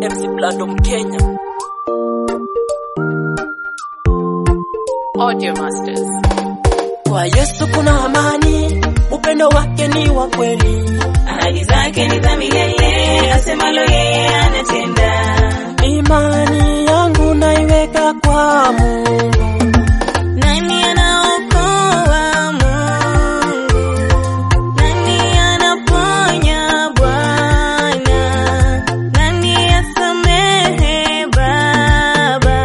MC Blando Mkenya. Audio Masters. Kwa Yesu kuna amani, upendo wake ni wa kweli, ahadi zake ni za milele, asemalo yeye anatenda. imani yangu naiweka kwa Mungu. Nani anaokoa Mungu? Nani anaponya Bwana? Nani asamehe Baba?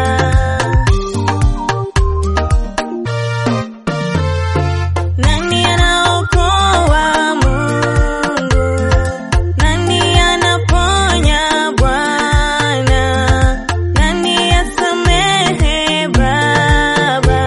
Nani anaokoa Mungu? Nani anaponya Bwana? Nani asamehe Baba?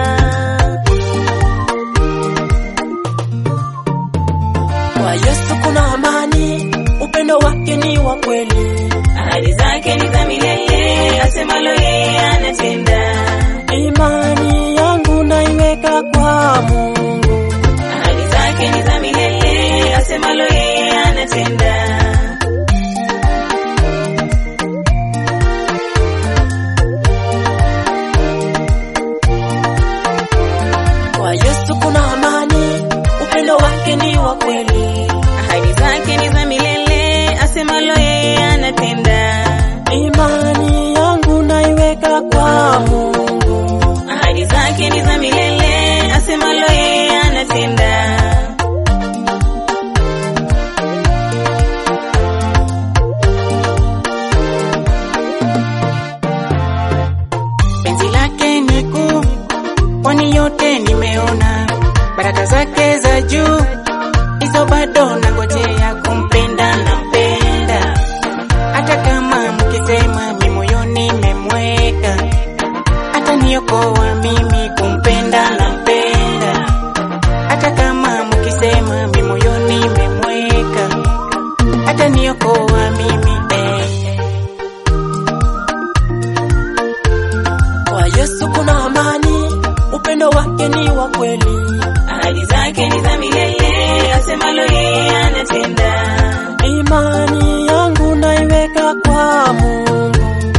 Kwa Yesu kuna amani, upendo wake ni wa kweli, ahadi zake ni za milele, asemalo yeye anatenda. imani yangu naiweka kwa Mungu. Ahadi zake ni za milele, asemalo yeye anatenda. Kwa Yesu kuna amani, upendo wake ni wa kweli, Ahadi zake ni za milele, asemalo yeye anatenda. imani yangu naiweka kwa Mungu. Ahadi zake ni za milele, asemalo yeye anatenda. penzi lake ni kuu, kwani yote nimeona, baraka zake za juu, hizo bado nangojea kumpenda, nampenda hata kama mkisema mi moyoni memweka, hata niokoa mimi kumpenda, nampenda hata kama mkisema mi moyoni memweka, hata niokoa mimi eh. Kwa Yesu kuna amani, upendo wake ni wa kweli, Ahadi zake ni za milele, asemalo yeye anatenda. imani yangu naiweka kwa Mungu.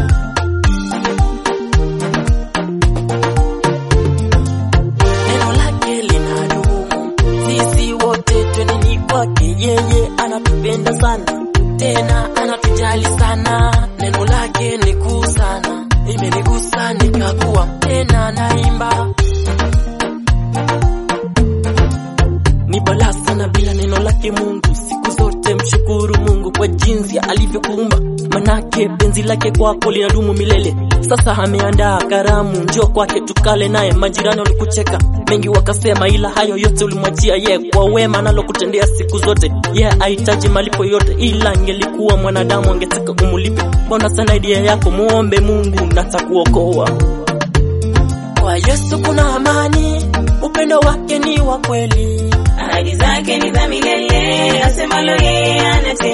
Neno lake linadumu, sisi wote tweneni kwake, yeye anatupenda sana, tena anatujali sana. Neno lake ni kuu sana, imenigusa nikakuwa tena naimba ni balaa sana bila neno lake Mungu. Siku zote mshukuru Mungu kwa jinsi alivyokuumba, manake penzi lake kwako linadumu milele. Sasa ameandaa karamu, njoo kwake tukale naye. Majirani walikucheka mengi wakasema, ila hayo yote ulimwachia ye kwa wema analokutendea siku zote. Ye yeah, hahitaji malipo yote, ila angelikuwa mwanadamu angetaka umulipe. Mbona sana idea yako, muombe Mungu na atakuokoa. Kwa Yesu kuna amani, upendo wake ni wa kweli Ahadi zake ni za milele, asemalo yeye anatenda.